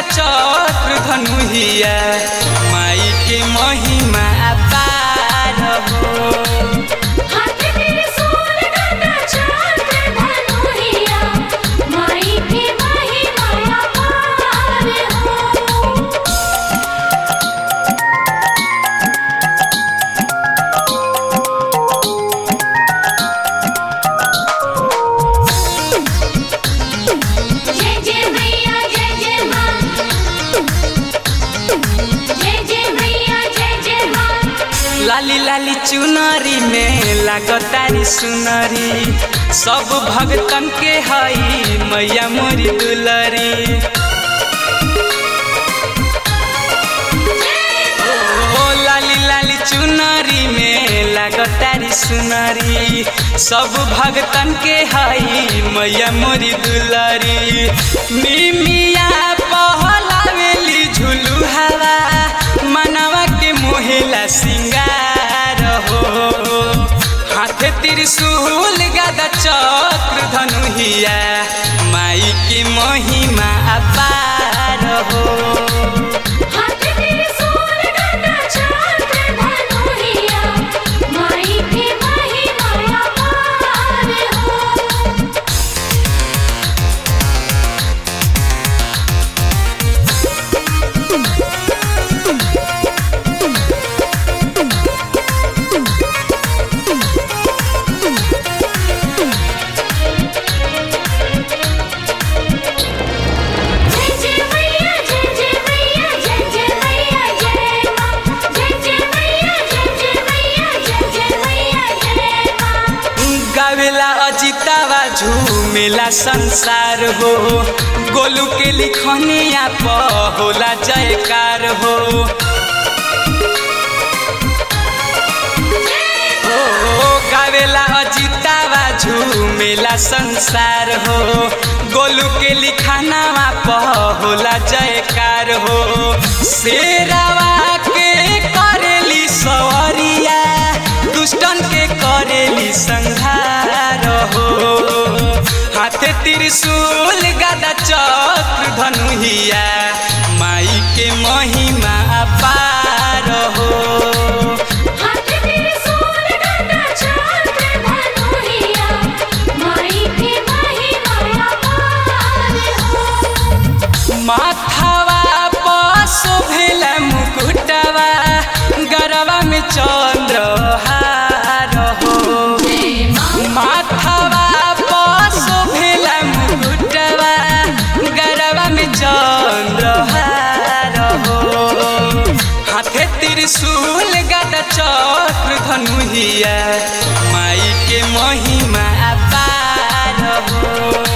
चक्र धनुहिया माई के महिमा अपार हो हाथ त्रिशूल गदा चक्र धनुहिया माई के महिमा अपार हो जय जय मैया जय जय माँ जय जय मैया जय जय माँ लाली लाली चुनरी में लागतारी सुनरी सब भगतन के हई मैया मोरी दुलरी ओ लाली लाली चुनरी में लागतारी सुनरी सब भगतन के हई मैया मोरी दुलरी मिमिया पहलावेली झुलू हवा मनवा के मोहिला सिंगार हो हाथ त्रिशूल गदा चक्र धनुहिया माई के महिमा अपार हो हाथ त्रिशूल गदा चक्र धनुहिया माई के महिमा अपार हो जय जय मैया जय जय मैया जय जय मैया जय माँ जय जय मैया जय जय मैया जय जय मैया जय माँ गावेला अजितावा झूमेला संसार हो गोलू के लिखनिया प होला जयकार हो ओ गावेला अजितावा झूमेला संसार हो गोलू के लिखानावा प होला जयकार हो शेरावा के करेली सवरिया दुष्टन के करेली संहार हो हाथ त्रिशूल गदा चक्र धनुहिया माई के महिमा अपार हो हाथ त्रिशूल गदा चक्र धनुहिया माई के महिमा अपार हो माथावा पासो भेल मुकुटवा गरवा में चंद्रहार हो माथावा पासो भेल मुकुटवा गरवा में चंद्रहार हो हाथे त्रिशूल गदा चक्र धनुहिया माई के महिमा अपार हो